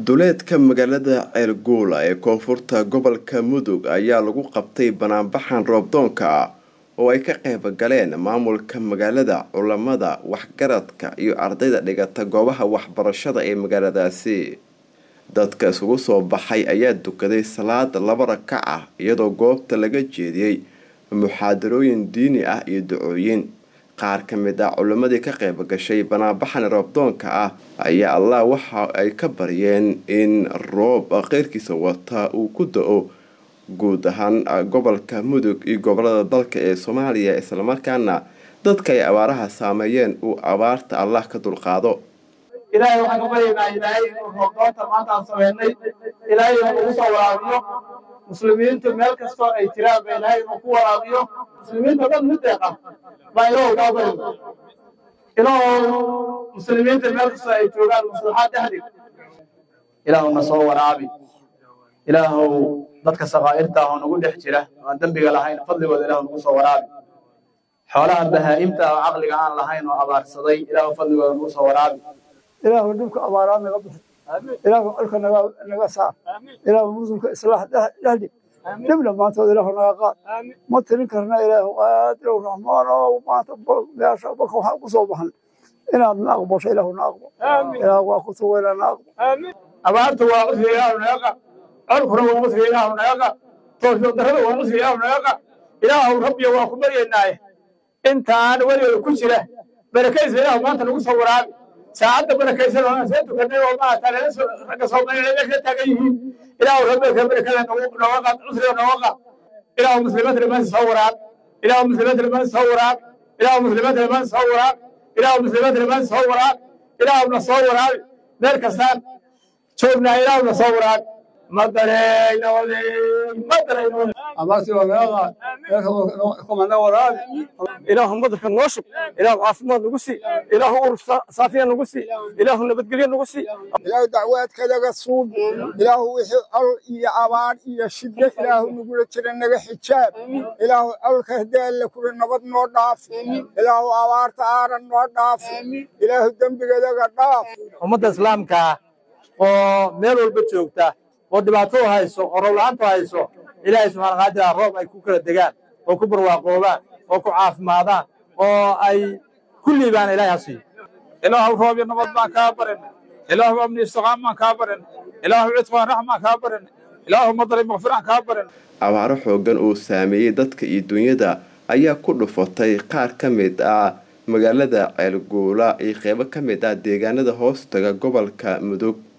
duleedka magaalada ceelguula ee koonfurta gobolka mudug ayaa lagu qabtay banaanbaxan roobdoonka ah oo ay ka qayb galeen maamulka magaalada culamada waxgaradka iyo ardayda dhigata goobaha waxbarashada ee magaaladaasi dadka isugu soo baxay ayaa dukaday salaada laba rakac ah iyadoo goobta laga jeediyey muxaadarooyin diini ah iyo ducooyin qaar ka mid ah culimmadii ka qayb gashay banaanbaxan roobdoonka ah ayaa allah waxa ay ka baryeen in roob qeyrkiisa wata uu ku da-o guud ahaan gobolka mudug iyo gobolada dalka ee soomaaliya islamarkaana dadka ay abaaraha saameeyeen uu abaarta allah ka dulqaado ilaahay waxaan ka baryaynaa ilaahay inuu roobdoonta maanta aan sameynay ilaahay inuu ugu soo waraabiyo muslimiintu meel kastoo ay jiraan ba ilaahay inuu ku waraabiyo muslimiinta dhan mid deeqa baa ilaahu kaa baryo ilaahu muslimiinta meel kastoo ay joogaan maslaxaad dhexdig ilaahu na soo waraabi ilaahu dadka sakaa'irta oo nagu dhex jira oo aan dembiga lahayn fadligooda ilaahu nagu soo waraabi xoolaha bahaa'imta oo caqliga aan lahayn oo abaarsaday ilaahu fadligooda nagu soo waraabi ilaahu dhibka abaaraa naga bixi ilaahu colka naga saar ilaahu muslimka islaax dhexdhig dhib dhammaantood ilaahu naga qaad ma tirin karna ilaahu qaadirow raxmaan oo maanta meesha baka waxaan ku soo baxan inaad na aqbasho ilaahu na aqbo ilaahu waa ku tuwayna na aqbo abaartu waa cusri ilaahu naga qa colkuna waa cusri ilaahu naga qa toosho darrada waa cusri ilaahu naga qa ilaahu rabbiya waa ku baryaynaaye intaan weligeeda ku jira barakaysa ilaahu maanta nagu soo waraabi saacadda barakaysan oo aan soo tukanay oo maarata ragga soomaaliya meesha taagan yihiin ilaahu rabbiga barakada nooga qaad cusriga nooga qaad ilaahu muslimiinta dhammaan soo waraab ilaahu muslimiinta dhammaan soo waraab ilaahu muslimiinta dhammaan soo waraab ilaahu muslimiinta dhammaan soo waraab ilaahu na soo waraabi meel kastaan joognaa ilaahu na soo waraabi madareyna madareyna abaarti waa naga qaad kuma na waraabi ilaahu madarka noo shub ilaahu caafimaad nagu sii ilaahu urur saafiya nagu sii ilaahu nabadgelyo nagu sii ilaahu dacwaadkadaga suub ilaahu wixii col iyo abaar iyo shiddo ilaahu nagula jira naga xijaab ilaahu colka haddii alle kula nabad noo dhaaf ilaahu abaarta aaran noo dhaaf ilaahu dembigadaga dhaaf ummadda islaamka oo meel walba joogta oo dhibaato hayso oo roob-la-aantu hayso ilaahay subxaana qaadira roob ay ku kala degaan oo ku barwaaqoobaan oo ku caafimaadaan oo ay ku liibaan ilahay ha siiyo ilaahu roob iyo nabad baan kaa barin ilaahu amni istiqaam baan kaa barin ilaahu cidqaan raxmaan kaa barin ilaahu madali makfiraan kaa barin abaaro xoogan uu saameeyey dadka iyo dunyada ayaa ku dhufatay qaar ka mid ah magaalada ceelguula iyo qeybo ka mid ah deegaanada hoostaga gobolka mudug